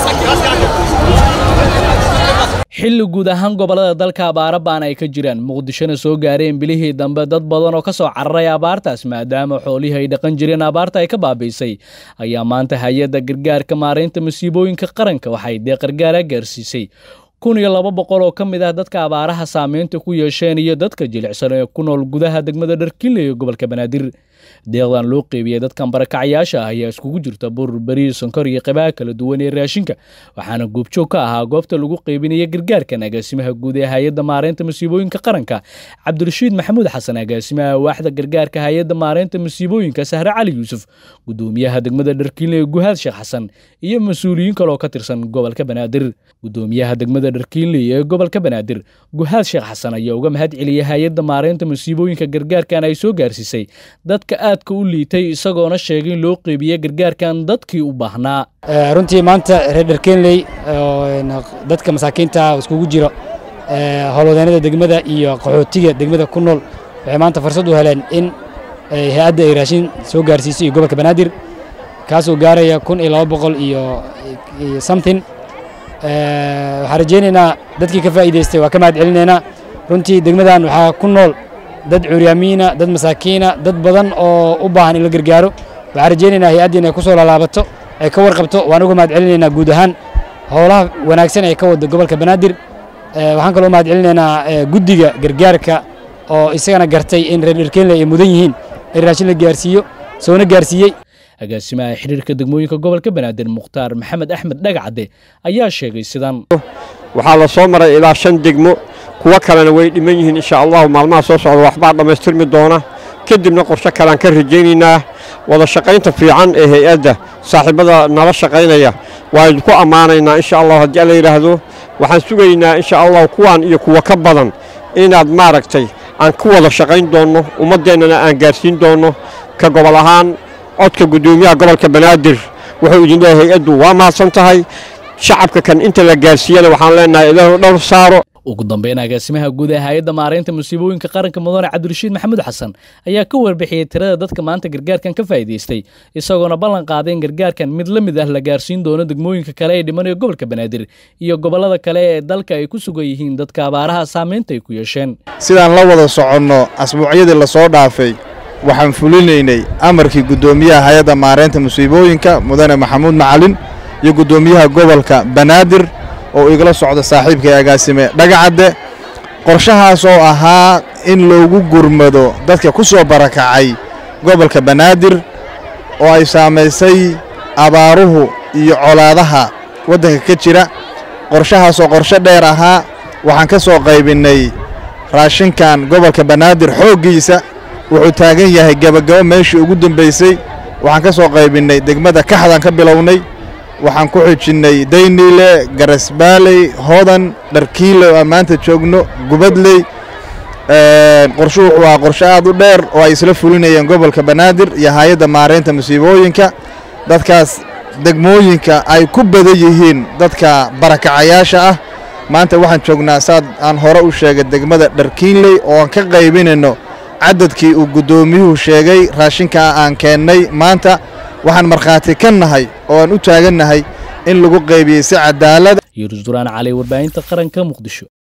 xilli guud ahaan gobollada dalka abaaro baan ay ka jiraan muqdishona soo gaareen bilihii dambe dad badan oo ka soo cararay abaartaas maadaama xoolihii ay dhaqan jireen abaarta ay ka baabiisay ayaa maanta hay-adda gargaarka maaraynta masiibooyinka qaranka waxay dee qargaara gaarsiisay kun iyo laba boqol oo ka mid ah dadka abaaraha saameynta ku yeesheen iyo dadka jilicsan ee ku nool gudaha degmada dharkiinle iyo gobolka banaadir deeqdan loo qeybiyey dadkan barakacayaasha ah ayaa iskugu jirta bur bariis sonkor iyo qeybaha kala duwan ee raashinka waxaana goobjoog ka ahaa goobta lagu qeybinaya gargaarkan agaasimaha guud ee hay-adda maaraynta masiibooyinka qaranka cabdirashiid maxamuud xasan agaasimaha waaxda gargaarka hay-adda maaraynta masiibooyinka sahre cali yuusuf gudoomiyaha degmada dharkiinle ee guhaad sheekh xasan iyo mas-uuliyiin kale oo ka tirsan gobolka banaadir gudoomiyaha degmada dharkiinle ee gobolka banaadir guhaad sheekh xasan ayaa uga mahad celiyay hay-adda maaraynta masiibooyinka gargaarkan ay soo gaarsiisay dadka aadka u liitay isagoona sheegay in loo qeybiye gargaarkan dadkii u baahnaa runtii maanta reer dharkeenley dadka masaakiinta iskugu jiro howlwadeenada degmada iyo qaxootiga degmada ku nool waxay maanta fursad u heleen in hay-adda ay raashin soo gaarsiiso iyo gobolka banaadir kaasoo gaaraya kun iyo laba boqol iyo something waxaan rajaynaynaa dadkii ka faa'iidaystay waa ka mahad celinaynaa runtii degmadan waxaa ku nool dad curyaamiina dad masaakiina dad badan oo u baahan in la gargaaro waxaan rajaynaynaa hay-adda inay ku soo laalaabato ay ka warqabto waan uga mahad celinaynaa guud ahaan howlaha wanaagsan ee ka wada gobolka banaadir waxaan kaloo mahad celinaynaa guddiga gargaarka oo isagana gartay in reer dherkeenle ay mudan yihiin in raashin la gaarsiiyo soona gaarsiiyey agaasimaha xiriirka degmooyinka gobolka banaadir mukhtaar maxamed axmed dhagacadde ayaa sheegay sidan waxaa la soo maray ilaa shan degmo kuwo kalena way dhiman yihiin insha allahu maalmaha soo socda waxbaa dhammaystirmi doona kadibna qorshe kalean ka rajaynaynaa wada shaqaynta fiican ee hay-adda saaxiibada nala shaqaynaya waa idinku ammaanaynaa insha allah haddii alla yidhaahdo waxaan sugaynaa insha allahu kuwaan iyo kuwa ka badan inaad maaragtay aan ku wada shaqayn doonno ummaddeennana aan gaarsiin doonno ka gobol ahaan codka guddoomiyaha gobolka banaadir wuxuu idin leeyahay hay-addu waa mahadsan tahay shacabka kan inta la gaarsiiyana waxaan leenahay ilaahu dhowr saaro ugu dambeyn agaasimaha guud ee hay-adda maaraynta masiibooyinka qaranka mudane cabdirashiid maxamuud xasan ayaa ka warbixiyey tirada dadka maanta gargaarkan ka faa'iidaystay isagoona ballan qaaday in gargaarkan mid la mid ah la gaarsiin doono degmooyinka kale ee dhimanaya gobolka banaadir iyo gobollada kale ee dalka ay ku sugan yihiin dadka abaaraha saamaynta ay ku yeesheen sidaan la wada soconno asbuucyadii lasoo dhaafay waxaan fulinaynay amarkii guddoomiyaha hay-adda maaraynta musiibooyinka mudane maxamuud macalin iyo guddoomiyaha gobolka banaadir oo igala socda saaxiibkai agaasime dhagacadde qorshahaas oo ahaa in loogu gurmado dadka ku soo barakacay gobolka banaadir oo ay saamaysay abaaruhu iyo colaadaha waddanka ka jira qorshahaas oo qorshe dheer ahaa waxaan ka soo qaybinnay raashinkan gobolka banaadir xooggiisa wuxuu taagan yahay gebagabo meeshii ugu dambaysay waxaan ka soo qaybinnay degmada kaxdaan ka bilownay waxaan ku xijinnay dayniile garasbaaley hodan dharkiile oo aan maanta joogno gubadley qorshu wuxuu ahaa qorshe aad u dheer oo ay isla fulinayeen gobolka banaadir iyo hay-adda maaraynta musiibooyinka dadkaas degmooyinka ay ku badan yihiin dadka barakacayaasha ah maanta waxaan joognaa saad aan hore u sheegay degmada dharkiinley oo aan ka qaybinayno cadadkii uu guddoomiyuhu sheegay raashinkaa aan keennay maanta waxaan markhaati ka nahay oo aan u taagannahay in lagu qaybiyey si cadaalada yurus duraan cali warbaahinta qaranka muqdisho